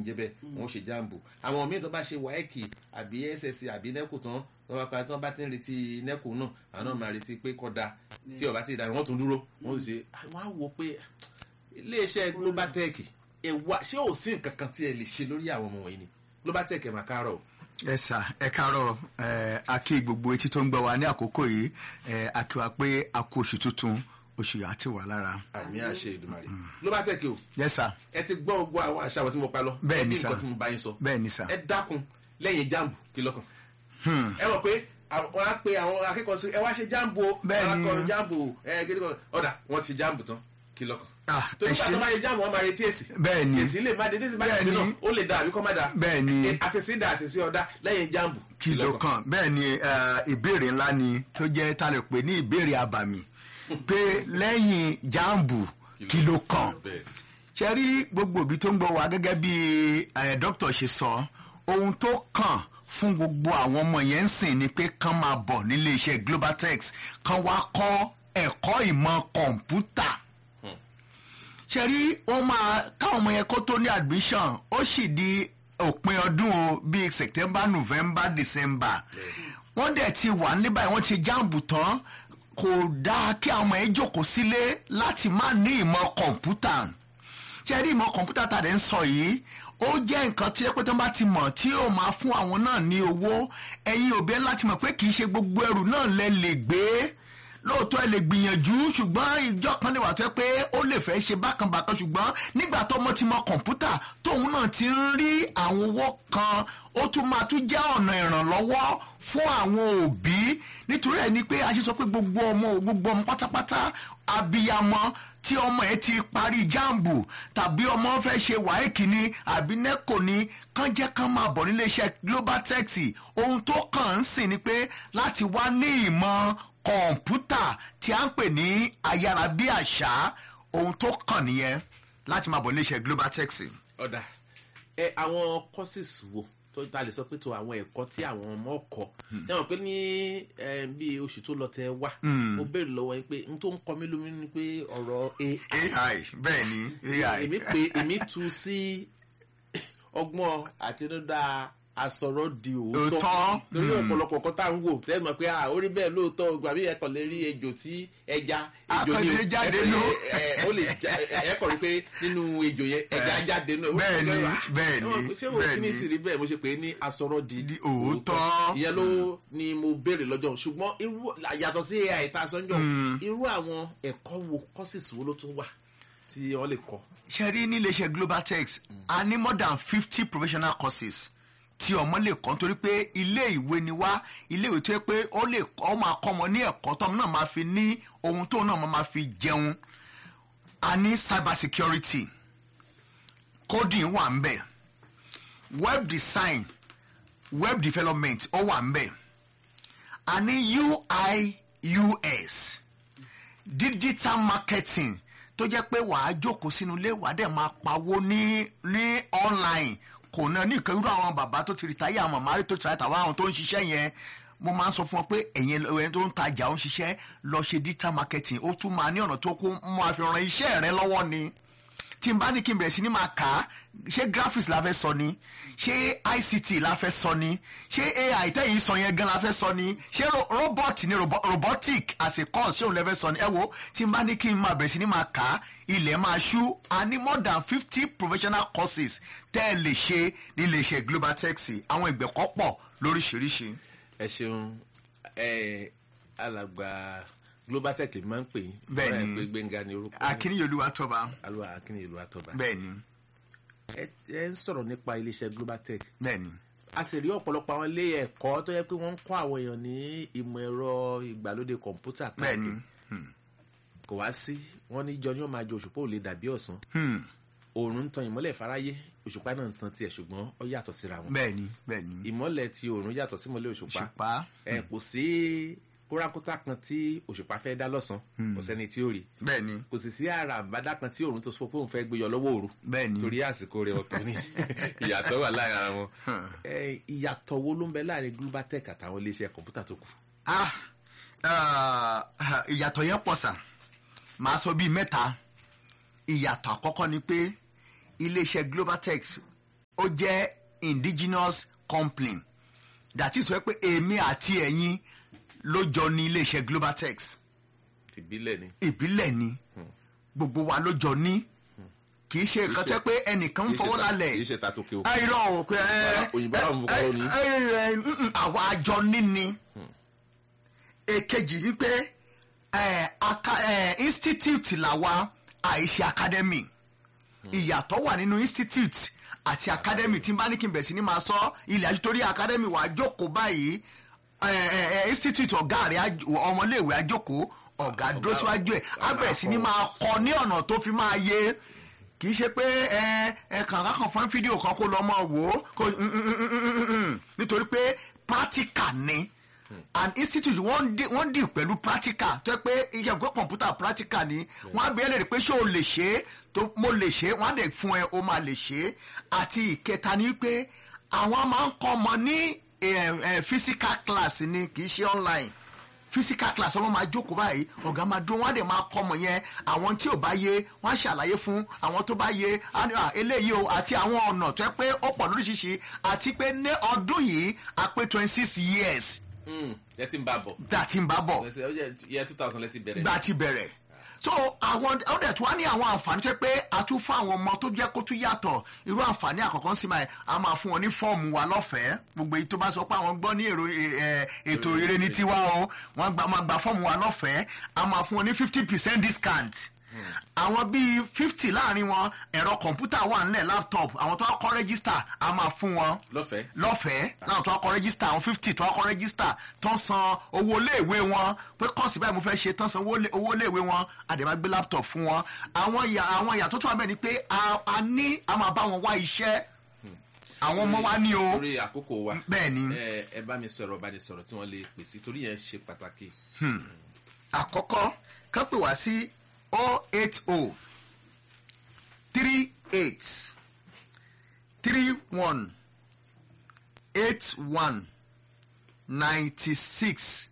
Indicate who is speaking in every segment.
Speaker 1: jẹ́ bẹ́ẹ̀ wọ́n ṣe jáàmbù àwọn míì tó bá ṣe wáẹ́kì àbí ssc àbí nẹ́kù tán wọ́n bá pa tí wọ́n bá ti ń retí nẹ́kù náà àwọn náà máa retí pé kọ́da tí ọba ti dàrú wọ́n tún dúró wọ́n sì ṣe wọ́n á wò pé iléeṣẹ́ globaltech ẹ wá ṣé ò sí nǹkan kan tí ẹ lè ṣe lórí àwọn ọmọ wọ̀nyí ni globaltech ẹ̀ máa kárọ̀ o.
Speaker 2: ẹ sà ẹ káàárọ̀ ẹ a kí gbogbo etí tó ń gbọ́ wa ní àkókò yìí ẹ a kí wa pé a kú oṣù tuntun oṣù yà á ti wà lára.
Speaker 1: àmì àṣẹ ìdùmarè globaltech o
Speaker 2: yẹ sà
Speaker 1: ẹ ti gbọ́ ogun àwọn àṣà àwọn tí mo pa lọ
Speaker 2: Bẹ́ẹ̀ ni
Speaker 1: ẹ bí
Speaker 2: sà.
Speaker 1: nǹkan tí mo bá yín sọ
Speaker 2: bẹ́ẹ̀ ni sà.
Speaker 1: ẹ dákun lẹ́yìn jáàmbù kí lọ́kàn ẹ mọ̀ pé àwọn á pe àwọn akẹ́kọ̀ọ́ sí ẹ wá ṣe jáàmbù o
Speaker 2: Bẹ́ẹ̀
Speaker 1: àwọn
Speaker 2: ni.
Speaker 1: akọ jáàmbù ẹ gidi kan ọ̀dà wọ́n ti jáàmbù tán kí lọ́kàn
Speaker 2: Ah,
Speaker 1: torí
Speaker 2: ẹ
Speaker 1: pé
Speaker 2: ṣé.
Speaker 1: àtọ́ bá yẹ jáàmbù wọn máa retí èsì
Speaker 2: bẹ́ẹ̀ ni
Speaker 1: èsì lè má dé títí bá
Speaker 2: Bẹ́ẹ̀
Speaker 1: dé
Speaker 2: ni.
Speaker 1: náà ó lè da àbí kọ́ má da
Speaker 2: bẹ́ẹ̀ ni
Speaker 1: àtẹ̀sí da àtẹ̀sí ọ̀dà lẹ́yìn jáàmbù
Speaker 2: kìlọ̀ kan bẹ́ẹ̀ ni eh, ìbéèrè ńlá ni tó jẹ́ ta lè pè ní ìbéèrè àbàmì pé lẹ́yìn jáàmbù kìlọ̀ kan
Speaker 1: bẹ́ẹ̀
Speaker 2: ṣe rí gbogbo òbí tó ń gbọ́ wa gẹ́gẹ́ bí eh, dókítà ṣe sọ ohun tó kàn fún gbogbo àwọn ọmọ yẹn ń sìn ni pé kán máa bọ̀ nílé iṣẹ́ globaltex kán wá kọ́ ẹ̀kọ́ ìmọ̀ kọ̀ǹpútà ṣe rí wọ́n máa káwọn ọmọ yẹn kó tó ní admission ó sì di òpin ọdún o bíi september november december wọ́n dẹ̀ ti wà ní báyìí wọ́n ti jáàmù tán kò dáa kí àwọn ọmọ yẹn jókòó sílé láti má ní ìmọ̀ kọ̀ǹpútà ṣe rí ìmọ̀ kọ̀ǹpútà tá a dẹ̀ ń sọ yìí ó jẹ́ nǹkan tí ẹpẹ́ tó bá ti mọ̀ tí yóò máa fún àwọn náà ní owó ẹ̀yin òbí ẹ̀ láti mọ̀ pé kì í ṣe gbogbo ẹrù náà lẹ lè gbé lóòótọ́ ẹ lè gbìyànjú ṣùgbọ́n ìjọ kan lè wà tó yẹ pé ó lè fẹ́ ṣe bákan bákan ṣùgbọ́n nígbà tó ọmọ ti mọ kọ̀ǹpútà tóun náà ti ń rí àwọn owó kan ó tún máa tún jẹ́ ọ̀nà ìrànlọ́wọ́ fún àwọn òbí nítorí ẹ̀ ni pé a ṣe sọ pé gbogbo ọmọ gbogbo ọmọ pátápátá abiyamọ tí ọmọ ẹ ti parí jáàmbù tàbí ọmọ fẹ́ ṣe wáìkì ni àbí nẹ́kò ni kán jẹ́ kán máa bọ̀ nílé iṣẹ́ global taxi ohun tó kàn ń sìn ni pé láti wá ní ìmọ̀ kọ̀ǹpútà tí a ń pè ní ayárabíàṣá ohun tó kàn nìyẹn láti máa bọ̀ nílé iṣẹ́ global taxi.
Speaker 1: ọ̀dà ẹ àwọn courses wo tó ta lè sọ pé tó àwọn ẹ̀kọ́ tí àwọn ọmọ kọ́ ẹ mọ̀ pé ní eh, bí oṣù tó lọ tẹ wá mo béèrè lọ́wọ́ yín pé n tó ń kọ mí lómi ni pé ọ̀rọ̀ AI
Speaker 2: ai bẹ́ẹ̀ ni ai
Speaker 1: èmi pé èmi tu sí ọgbọ́n àtinúdá asọ̀rọ̀ di òótọ́
Speaker 2: Òótọ́,
Speaker 1: torí
Speaker 2: mm.
Speaker 1: ọ̀pọ̀lọpọ̀ kan tá à ń wò tẹ́ mọ̀ pé ah, ó rí bẹ́ẹ̀ lóòótọ́ gbà bí ẹ̀kọ́ lè rí ejò tí ẹja ejò ni
Speaker 2: Akọ̀dé jáde
Speaker 1: ẹ-
Speaker 2: nù.
Speaker 1: ẹ- ẹ- ó lè já- ẹ- ẹ kọ̀ rí pé nínú ejò yẹn ẹja
Speaker 2: Eh,
Speaker 1: jáde nù. Ó
Speaker 2: bẹ́ẹ̀
Speaker 1: ti
Speaker 2: ni,
Speaker 1: fẹ́ wá.
Speaker 2: bẹ́ẹ̀ ni,
Speaker 1: Ẹ mọ̀ pé ṣé wo
Speaker 2: bẹ́ẹ̀
Speaker 1: kí ni
Speaker 2: ni.
Speaker 1: sì rí bẹ́ẹ̀ mo ṣe pé ní asọ̀rọ̀ di
Speaker 2: Di òótọ́.
Speaker 1: ìyẹn ló ni mo béèrè lọ́jọ́ ṣùgbọ́n irú yàtọ̀ sí AI tá a sọ́njọ́ irú àwọn ẹ̀kọ́ wo courses wo ló tún wà tí wọ́n lè kọ́.
Speaker 2: ṣe rí ní iléeṣẹ́ global tex a ní more than fifty professional courses tí ọmọ lè kọ́ nítorí pé ilé ìwé ni wá ilé ìwé tó yẹ pé ó lè kọ́ ó máa kọ́ ọmọ ní ẹ̀kọ́ tó ọmọ náà máa fi ní ohun tó náà máa fi jẹun a ní cyber security coding wà ń bẹ̀ web design web development ó wà ń bẹ̀ a ní UI US digital marketing tó jẹ́ pé wàá jókòó sínú ilé wàá dẹ̀ máa pawó ní ní online kò náà ní ìkan irú àwọn bàbá tó ti rìtáyà àwọn màmá rí tó ti rìtáyà àwọn tó ń ṣiṣẹ́ yẹn mo máa ń sọ fún ọ pé ẹ̀yin ẹni tó ń tajà ó ń ṣiṣẹ́ lọ ṣe digital marketing ó tún máa ní ọ̀nà tó kún máa fi ran iṣẹ́ rẹ lọ́wọ́ ni tí n bá ní kí n bẹ̀rẹ̀ sí ní máa kà á ṣé graphics la fẹ́ sọ ni ṣé ICT la fẹ́ sọ ni ṣé AI tẹ́yìn sọ yẹn gan la fẹ́ sọ ni ṣé ro- robot ni robo- robotic as a course ṣé òun lẹ fẹ́ sọ ni ẹ wo tí n bá ní kí n máa bẹ̀rẹ̀ sí ní máa kà á ilẹ̀ máa ṣú a ní more than fifty professional courses tẹ́ ẹ lè ṣe nílé iṣẹ́ global taxi àwọn ìgbẹ̀kọ́ pọ̀ lóríṣiríṣi.
Speaker 1: ẹ ṣeun ẹ alàgbà global tech máa ń pè yín
Speaker 2: Bẹ́ẹ̀ ni.
Speaker 1: Ọ̀rẹ́ ẹ pé gbẹ̀ngà ni orúkọ
Speaker 2: akínyẹ̀lúwa tọ́ba
Speaker 1: alúwa akínyẹ̀lú àtọ́ba
Speaker 2: bẹ́ẹ̀ ni
Speaker 1: ẹ ẹ ń sọ̀rọ̀ nípa iléeṣẹ́ global tech
Speaker 2: bẹ́ẹ̀ ni
Speaker 1: a sì rí ọ̀pọ̀lọpọ̀ àwọn ilé ẹ̀kọ́ tó yẹ pé wọ́n ń kọ́ àwọn èèyàn ní ìmọ̀ ẹ̀rọ ìgbàlódé kọ̀ǹpútà
Speaker 2: bẹ́ẹ̀ ni
Speaker 1: káàkiri kò wá sí wọ́n ní jọ ni ó máa jẹ òṣùpá ò lè dàbí ọ̀sán
Speaker 2: Hmm.
Speaker 1: òòrùn ń tan ìmọ́lẹ̀ fáráyé òṣùpá náà ń tan tiẹ̀ ṣùgbọ́n ó yàtọ̀ síra wọn
Speaker 2: bẹ́ẹ̀ ni bẹ́ẹ̀ ni
Speaker 1: ìmọ́lẹ̀ ti òòrùn yàtọ̀ sí ìmọ́lẹ̀ òṣùpá
Speaker 2: òṣùpá
Speaker 1: ẹ kò sí kórákútà kan tí òṣùpá fẹ́ dá lọ́sàn kò sẹ́ni tí ó rí
Speaker 2: bẹ́ẹ̀ ni
Speaker 1: kò sì sí àrà àbádá kan tí òòrùn tó sọ pé òun fẹ́ gbé yọ lọ́wọ́ òru
Speaker 2: bẹ́ẹ̀ ni
Speaker 1: torí àsìkò rẹ̀ ọ̀tọ̀ ni ìyàtọ̀ wà láàrin ara wọn
Speaker 2: Hmm.
Speaker 1: Ẹ, ìyàtọ̀ wo ló ń bẹ láàrin global tech àtàwọn iléeṣẹ́ kọ̀ǹpútà tó kù
Speaker 2: ah ah, ìyàtọ̀ yẹn pọ̀ sà màá sọ bíi mẹ́ta ìyàtọ̀ àkọ́kọ́ ni pé iléeṣẹ́ globaltex ó jẹ́ indigenous company that is wẹ́ pé èmi àti ẹ̀yin ló jọ ní iléeṣẹ́ globaltex
Speaker 1: tìbílẹ̀ ni.
Speaker 2: ìbílẹ̀ ni gbogbo wa ló jọ ní kì í ṣe nǹkan tẹ́ pé ẹnìkan ń fọwọ́ lálẹ̀
Speaker 1: kì í ṣe ta tókè o.
Speaker 2: ayọ̀ ò pé ẹ
Speaker 1: Òyìnbó àwọn ọmọ kọ́kọ́ ní.
Speaker 2: ẹ ẹ mm, àwa àjọ níní èkejì ni pé ẹ, aka- ẹ, institute làwa àìṣe academy ìyàtọ̀ wà nínú institute àti academy tí n bá ní kí n bẹ̀ sí ni máa sọ ilẹ̀ àjùtórí academy wà á jókòó báyìí ẹ, ẹ, ẹ, institute ọ̀gá rẹ̀ á- ọmọléèwé àjókòó ọ̀gá dúró síwájú ẹ̀ á bẹ̀rẹ̀ sí ni máa kọ ní ọ̀nà tó fi máa yé kì í ṣe pé ẹ ẹ kàn kákan fún fídíò kan kó lọ mọ wò ó kó mm, mm, mm, mm, mm, mm. nítorí pé practical ni an institute wọ́n dì wọ́n dì pẹ̀lú practical tó yẹ pé iye ìgbẹ́ kọ̀ǹpútà practical ni wọ́n á bẹ̀rẹ̀ lè pé ṣé o lè ṣe é tó mo lè ṣe é wọ́n á dẹ̀ fún ẹ o máa lè ṣe é àti ìkẹta ni pé àwọn máa ń kọ́ ọmọ ní eh, eh, physical class ni kì í ṣe online physical class ọlọ́run máa jókòó báyìí ọ̀gá máa dúró wọ́n á dẹ̀ máa kọ́ ọmọ yẹn àwọn tí ò bá yé wọ́n á ṣàlàyé fún àwọn tó bá yé á ní, "Ah, eléyìí o àti àwọn ọ̀nà tó yẹ pé ó pọ̀ lóríṣiríṣi àti pé ní ọdún yìí a pé twenty six years
Speaker 1: ẹ ti ń bá bọ̀.
Speaker 2: tá a ti ń bá bọ̀
Speaker 1: ẹ ti- ó yẹ yẹ two thousand lẹ ti bẹ̀rẹ̀.
Speaker 2: gba ti bẹ̀rẹ̀ so àwọn ọdẹ tí wọ́n ní àwọn àǹfààní tó yẹ pé a tún fún àwọn ọmọ tó jẹ́ kó tún yàtọ̀ irú àǹfààní àkọ́kọ́ sí máa a máa fún wọn ní fọ́ọ̀mù wa lọ́fẹ̀ẹ́ gbogbo èyí tó bá sọ pé àwọn gbọ́ ní èrò ẹ, ètò ire ní tiwa o wọ́n gba máa gba fọ́ọ̀mù wa lọ́fẹ̀ẹ́ a máa fún wọn ní fifty percent discount àwọn bíi fifty láàrin wọn ẹ̀rọ kọ̀ǹpútà wà nílẹ̀ laptop àwọn tó wá kọ́ rẹ́gísítà a máa fún wọn
Speaker 1: lọ́fẹ̀ẹ́.
Speaker 2: lọ́fẹ̀ẹ́ láwọn tó wá kọ́ rẹ́gísítà àwọn fifty tó wá kọ́ rẹ́gísítà tó ń san owó iléèwé wọn pé kọ́ọ̀sì báyìí mo fẹ́ ṣe tán san owó ilé- owó iléèwé wọn àdèmá gbé laptop fún wọn àwọn ìyà àwọn ìyà tó tún wà bẹ́ẹ̀ ni pé a a ní a máa bá wọn wá iṣẹ́ àwọn ọmọ wa ní o
Speaker 1: lórí àkókò wa.
Speaker 2: bẹ́ẹ̀ ni
Speaker 1: ẹ ẹ bá mi sọ̀rọ̀ bá ní sọ̀rọ̀ tí wọ́n lè pèsè torí yẹn ṣe pàtàkì.
Speaker 2: àkọ́kọ́ kán pè wá sí o eight o three eight three one eight one ninety six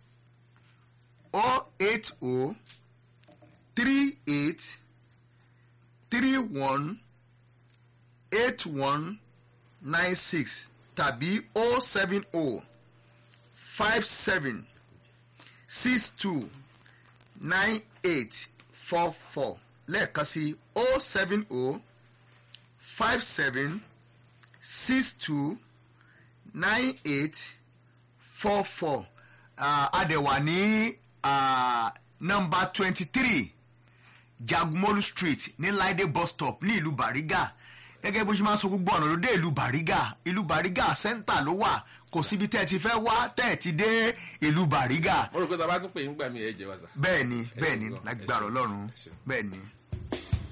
Speaker 2: o eight o three eight three one eight one nine six tàbí o seven o five seven six two nine eight four four lẹ́ẹ̀kan sí o seven o five seven six two nine eight four four adẹ̀wà ní nọmba twenty three jagumolu street ní laide bus stop ní ìlú bariga gẹ́gẹ́ bó ṣe máa ń sọ gbogbo ọ̀nà ló dé ìlú bariga ìlú bariga center ló wà kò síbi tẹ́ ẹ ti fẹ́ wá tẹ́ ẹ ti dé ìlú bariga
Speaker 1: mo rò pé tá a bá tún pè é ń gbà mí ẹ jẹ wá sà.
Speaker 2: bẹ́ẹ̀ ni
Speaker 1: Ẹ
Speaker 2: bẹ́ẹ̀
Speaker 1: ṣeun
Speaker 2: ni
Speaker 1: gan, ẹ
Speaker 2: lágbára
Speaker 1: ṣeun,
Speaker 2: ọlọ́run
Speaker 1: ẹ ṣeun.
Speaker 2: bẹ́ẹ̀ ni.